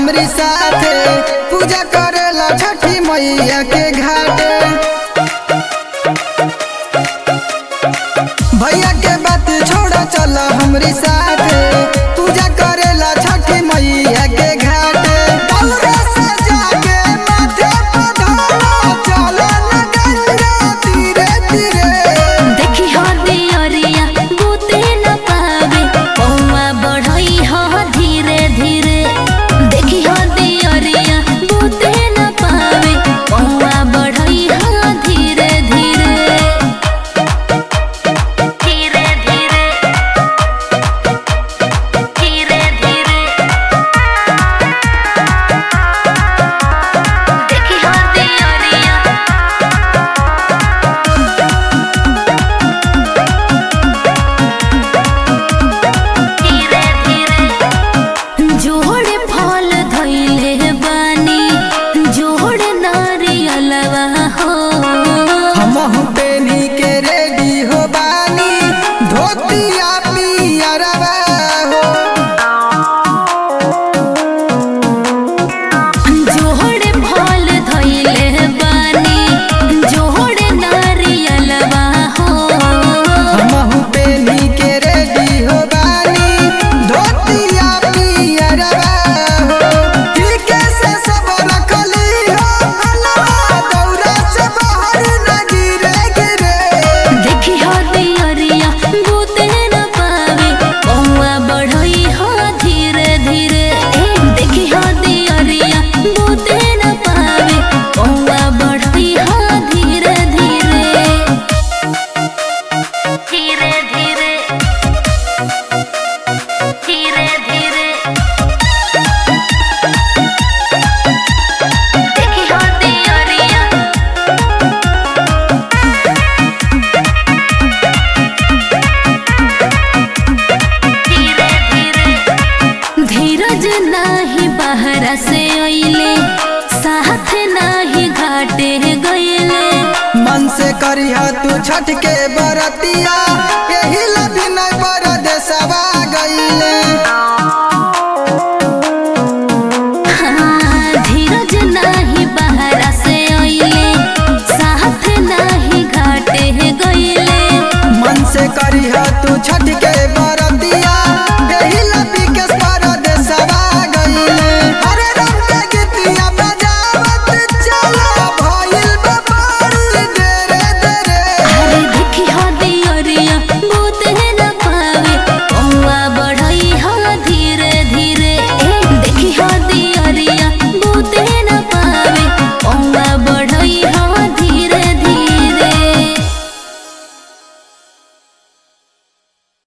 हमरी साथे पूजा करेला छठी मैया के घाटे भैया के बात छोड़ा चल हमरी साथे पूजा करेला छठी मैया के घाटे दौरा से जाके माथे पर ढोला चले न गंगा धीरे धीरे देखी हो दियरिया बूते न पावे पौवा बढ़ई हो धीरे धीरे देखी हो दियरिया बूते न पावे पौवा बढ़ई हो धीरे धीरे धीरे धीरे धीरे धीरे देखी हो दियरिया धीरे धीरे जोड़े फल धइले बानी जोड़े नारियलवा हो हमहु पेनी के रेडी हो बानी धोतिया पियरवा हो जोड़े फल धइले बानी जोड़े नारियलवा हो हमहु पेनी के रेडी हो बानी धोतिया पियरवा हो ठीके से सब रखली हो अलवा दौरा से बाहर न गिरे गिरे देखी हो दियरिया बूते न पावे पौवा बढ़ई हो धीरे धीरे ए देखी हो दियरिया बूते न पावे पौवा बढ़ई हो धीरे धीरे धीरे धीरे धीरे धीरे देखी हो दियरिया धीरे धीरे धीरज नाही बहरा से अइले साथ नाही घाटे गइले मन से करिह तू छठ के बरतिया यही